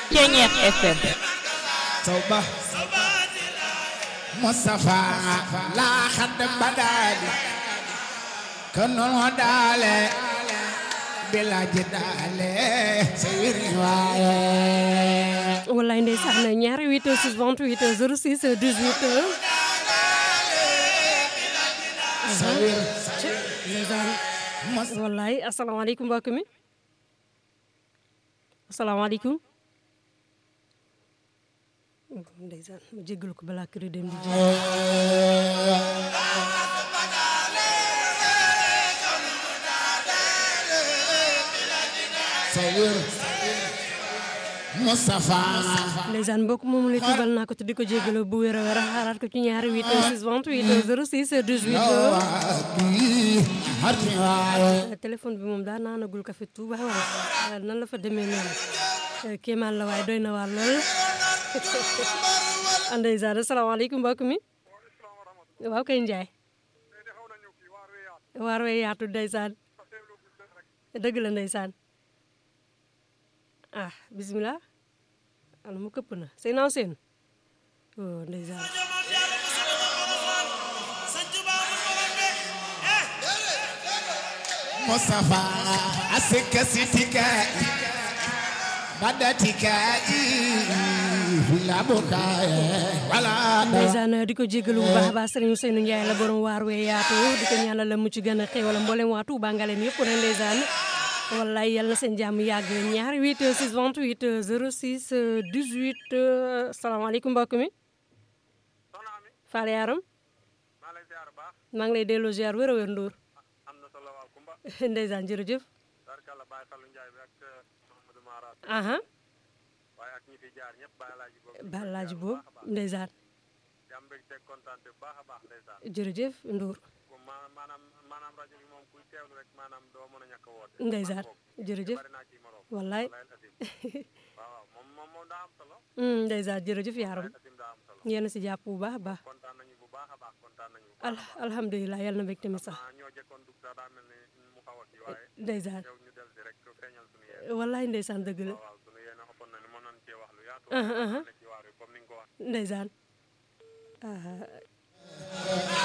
Ceñeex FM توبة مصطفى لا خد بدالي كن الهدال بلا جدال سير واي wallaay ndeysaan ñaari 8 heures 6 28 heures 06 18 heures سير ndeysaan مصطفى wallaay asalaamaaleykum mbokk mi asalaamaaleykum ndeysaan ma jéggalu ko balaa kër dem di jeex سير مصطفى ndeysaan mbokk moomu la tubal naa ko te di ko jéggalu bu wér a wér a xaaraat ko ci ñaari 8 heures 6 28 heures 06 18 heures وادي هرتي واي téléphone bi moom daa naanagul café Touba wala nan la fa demee noonu kéemaan la waaye doy na waar lool ndeysaan asalaamaaleykum mbokk mi waaw kay Njaay waar wee yaatu ndeysaan dëgg la ndeysaan ah bismillah ala mu këpp na sey naaw seen oh ndeysaan مصطفى أسك ستك بدتك لا بكاء ولا ndeysaan di ko jégalu bu baax a baax sëriñ Ousseynou Ndiaye la borom waar wee yaatu di ko ñaanal la mucc gën a xéewal mboolem waa Touba Ngaleem yëpp rek ndeysaan wallaay yal na seen jàmm yàgg ñaari 8 6 28 06 18 salaamaaleykum mbokk mi soxna Ami Fall Yaram maa lay ziar baax maa ngi lay delloo ziar wér a wér Ndour am na solo waaw Kumba ndeysaan jërëjëf barkalla Baye Fallou Ndiaye bi ak Mouhamadou Mara aha waaye ak ñi fi jaar ñëpp Baye Laaji boobu balaaji boobu ndeysaan jàmm mbég teg kontaan bu baax a baax ndeysaan jërëjëf Ndour ku ma- maanaam maanaam rajo bi moom kuy teewlu rek maanaam doo mën a ñàkk a woote ndeysaan jërëjëf bari naa ci morom wallaay wallaay asim waaw waaw moom moom moom daa am solo Mm, ndeysaan jërëjëf Yaram wallaay asim daa am solo yéen a si jàpp bu baax a baax kontaan nañu bu baax a baax kontaan nañu bu al baax a baax alhamdulilah yal na mbég tamit sax ah ñoo jëkkoon dugg sax daa mel ni mu xaw a kii waaye ndeysaan yow ñu del si rek feeñal suñu yéen wallaay ndeysaan dëgg la waaw waaw suñu yéen a ëppoon na ni mën nañ cee wax lu yaatu aha aha ne ci waar wi comme ni nga ko wax ndeysaan ah